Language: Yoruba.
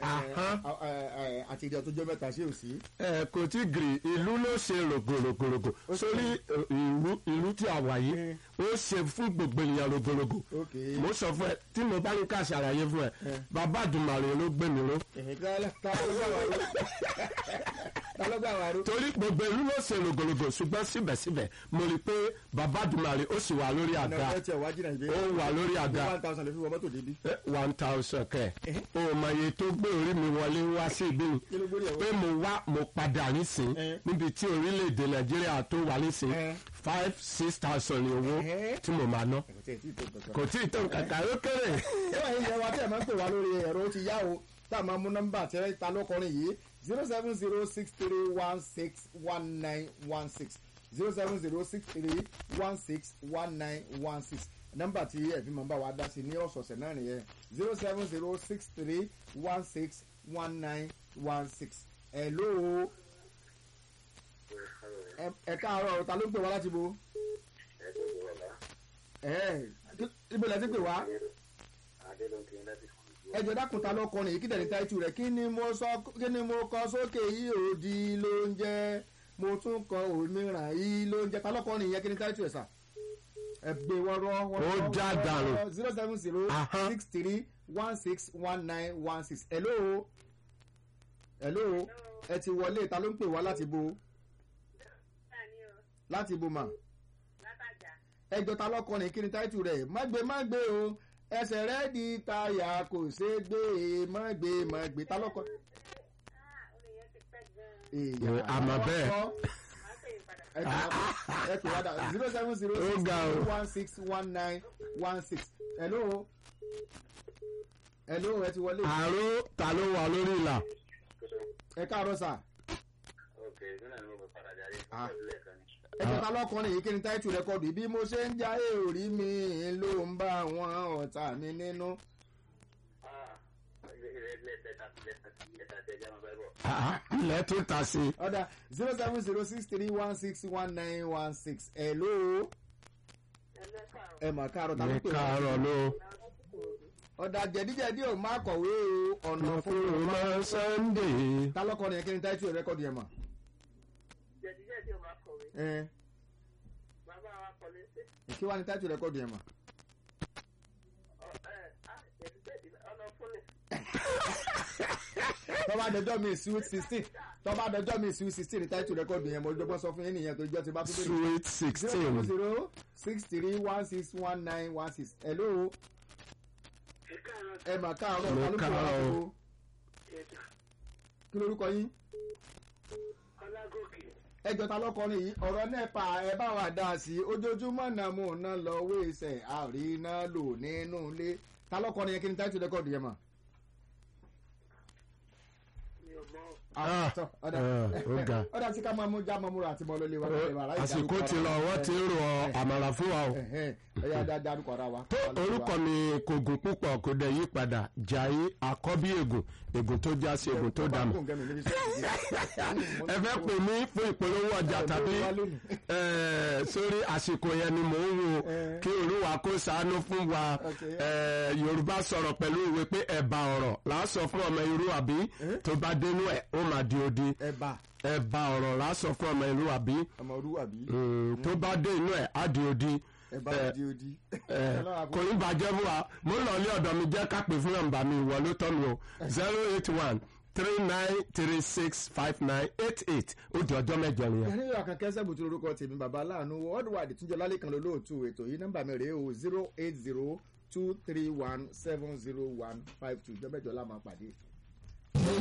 Ahán. àti ìdí ọtọjọ mẹ́ta ṣé ò sí. ẹ kò tí gírì ìlú ló ṣe rògbòrògbòrògbò sórí ẹ, ìlú ìlú tí a wà yìí ó ṣe fún gbogbo ènìyàn rògbòrògbò ok mo sọ fún ẹ tí mo bá ní ká ṣàlàyé fún ẹ bàbá àdùmàrè ló gbé mi ró ẹ̀hìn tá ló gbà wá ró tá ló gbà wá ró. torí gbogbo ìlú ló ṣe rògbòrògbò ṣùgbọ́n síbẹ̀síbẹ̀ mo rí i pé bàbá àdùmàrè ó sì wà lórí ọ̀nà àga ọ̀fẹ́ tiẹ̀ wájú náà ìbí. ó wà lórí àga one thousand lè fi wọ mọ́tò débi. one thousand kẹ o mọ iye tó gbé orí mi wọlé wá sí ibi kí ló gbórí ẹ̀ pé wọ́n. mo wá mo padà nísìn Eh. níbi tí orílẹ̀-èdè nàìjíríà tó wà nísìn Eh. five six thousand ní owó Eh. tí mo máa ná kò tí ì tí ì tó kankan. kò tí ì tó kàkà ó kéré ẹ wà yín yẹn wa tí ẹ máa ń pè wá lórí ẹ̀rọ ó ti yá o tá a máa mú nọ́mbà tí ẹ ta lọ́kọrin yìí zero seven zero six three one six one nine one six zero seven zero six three one six one nine one six nọ́mbà tí ẹ fi máa ń bá wa dá sí ní ọ̀sọ̀ọ̀sẹ̀ náà nìyẹn zero seven zero six three one six one nine one six hello ẹ- ẹ káàárọ̀ ta ló ń pè wá láti bo ẹ ibo lẹ ti pè wá ẹjọ dákun ta ló kọrin yìí kí tẹ̀lé táìtù rẹ̀ kí ni mo sọ kí ni mo kọ sókè yìí òdi ló ń jẹ́ mo tún kọ òmíràn yìí ló ń jẹ́ ta ló kọrin yìí kí ni táìtù ẹ̀ sà. ẹ gbé wọ́rọ́ Ó já dànù. zero seven zero Ahán. six three one six one nine one six hello hello ẹ ti wọlé ta ló ń pè wá láti bo láti bo mà ẹjọ ta lọkọrin kí ni táìtù rẹ̀ má gbé má gbé o ẹsẹ̀ rẹ̀ di táyà kò ṣe é gbé e má gbé má gbé ta lọkọ. Eh, àmọ́ bẹ́ẹ̀. ẹ pè wá dà zero seven zero Ó six ga o. one six one nine one six hello hello ẹ ti wọlé àrò ta ló wà lórí ìlà ẹ káàárọ̀ sà ẹjọ ta lọkọrin yìí kí ni táìtù rẹkọdù bí mo ṣe ń jáyé orí mi ló ń bá àwọn ọ̀tá mi nínú. Ah, ilẹ̀ tó ta sí i. ọ̀dà zero seven zero six three one six one nine one six hello ẹ mà káàárọ̀ ta ló ní pè wá káàárọ̀ ló ọ̀dà jẹ̀díjẹ̀dí ò má kọ̀wé o ọ̀nà fún fún mi ọmọ sunday. ta lọ́kọrin yẹn kí ni táìtù rẹ́kọ̀dù yẹn mà. ẹ kí wàá ní táìtù rẹ́kọ̀dù yẹn mà. tọ́ba dẹjọ́ mi sweet sixteen tọ́ba dẹjọ́ mi sweet sixteen ní táìtù rẹ́kọ̀dù yẹn mo dọ́gbọ́n sọ fún yín nìyẹn tó jọ́ ti bá tó dé. sweet zero sixteen. zero six three one six one nine one six hello ẹ mà káàárọ̀ Mo ta ló pè wá káàárọ̀ láti o. wo? kí lorúkọ yín ẹjọ ta lọkọrin yìí ọ̀rọ̀ nẹ́pà ẹ bá wa dá sí i ojoojúmọ́ náà mò ń ná lọ wéṣẹ̀ àríná lò nínú ilé ta lọkọrin yẹn kí ni táìtù rẹ́kọ̀dù yẹn mà. Ah, tọ́, ọ̀dà eh, ó ga. ọ̀dà tí ká máa mú já mọ́múra àti mọ́ lólè wa. àsìkò ti lọ wọ́n ti ń rọ àmàlà fún wa o. ẹ̀yà dáadáa dárúkọ ara wa. tó orúkọ mi kò gùn púpọ̀ kò dẹ̀ yí padà jàyé àkọ́bí ègùn ègùn tó já sí ègùn tó dànù. ẹ fẹ́ pè mí fún ìpolówó ọjà tàbí eh, sórí àsìkò yẹn ni mò ń wo Eh. kí olúwa kó ṣàánú fún wa Okay. Eh, yorùbá sọ̀rọ̀ pẹ̀lú ìwé pé ẹ̀bà ọ̀rọ̀ là á sọ fún ọmọ irú àbí tó bá dénú ẹ̀ ó máa di odi ẹ̀bà ẹ̀bà ọ̀rọ̀ là á sọ fún ọmọ irú àbí ọmọ olúwa bí Mm, tó bá dé inú ẹ̀ á di odi ẹ̀bà Eh, òdi òdi. Eh, kò ní bàjẹ́ fún wa mo ń lọ ilé ọ̀dọ̀ mi jẹ́ ká pè fún ọ̀nba mi ìwọ ló tọ́ mi o zero eight one three nine three six five nine eight eight ó di ọjọ́ mẹ́jọ nìyẹn. ẹni yóò kàn kẹsẹ̀ bùtù orúkọ tèmi bàbá aláàánú worldwide túnjọ lálẹ́ kan lólóòtú ètò yìí nọ́mbà mi rèé o zero eight zero two three one seven zero one five two jọ́mẹ́jọ la máa pàdé.